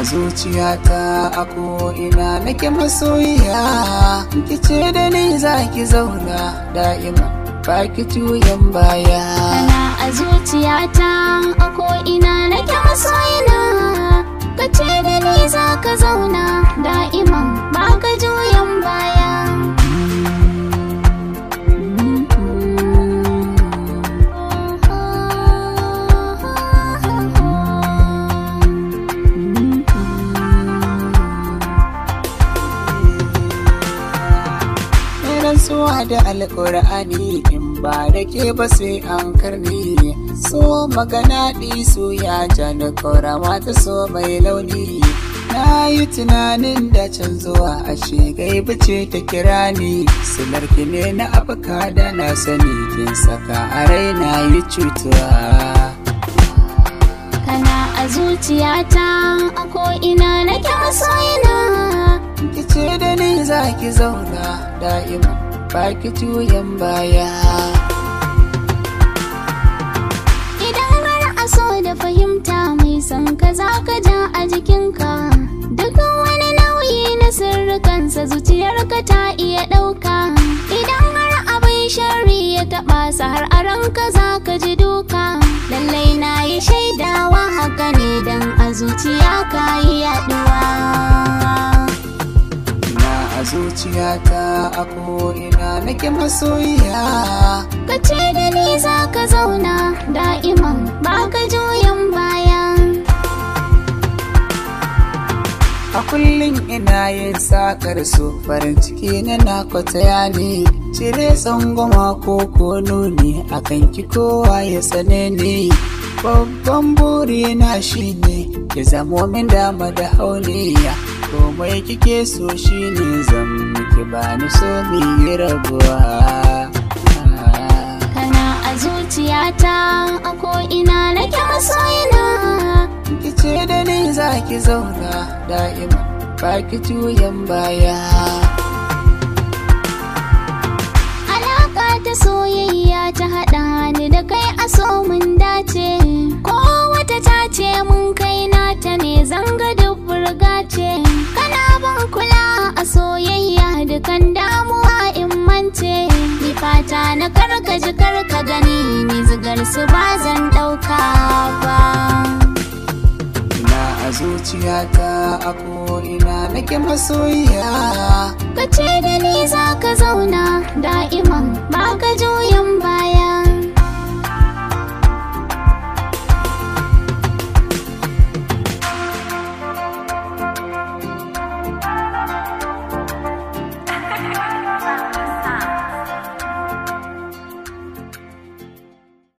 zuciyata a ko'ina nake masoyiya ki ce da ni za ki zauna da'ima ba ki juyan baya kana a zuciyata a ko'ina nake masoyina ka ce da ni za ka zauna da'iman ba ka juyan baya rantsuwa da alƙur'ani in ba da ke ba sai an karni so magana so ya ja da ƙorama ta so mai launi na yi tunanin da can zuwa ashe gaibu ce ta kira ni sinarki ne na afka da na sani kin saka a raina yi cutuwa kana a zuciyata a ko'ina nake masoyina ki ce da ni za ki zauna da'ima ba ki juyan baya idan har a so da fahimta mai son ka za ka ja a jikinka duk wani nauyi na sirrikansa zuciyarka ta iya ɗauka idan har abin sharri ya taɓa sa har a ranka za ka ji duka lallai na yi shaidawa haka ne don a zuciya ka yi yaɗuwa na a zuciyata a ko'ina nake masoyiya ka ce da ni za ka zauna da'iman ba ka juyan baya a kullum ina yin sakar so farin ciki na na kwataya ne cire tsangwama ko ko nuni akan ki kowa ya tsane ne babban buri na shine ya zamo min dama da hauliya komai kike so shine zan miki bani so mi yi rabuwa kana a zuciyata a ko'ina nake masoyina ki ce da ni za ki zauna da'ima ba ki juyan baya Alaka ta soyayya ta haɗa ni da kai a so mun dace ko wata ta ce mun kai nata ne zanga duk burga ce kana ban kula a soyayya dukan damuwa in mance ni fata na karka ji karka gani ni zigar su ba zan ɗauka ba ina a zuciyata a ko'ina nake masoyiya ka ce da ni za ka zauna da'iman ba ka juyan baya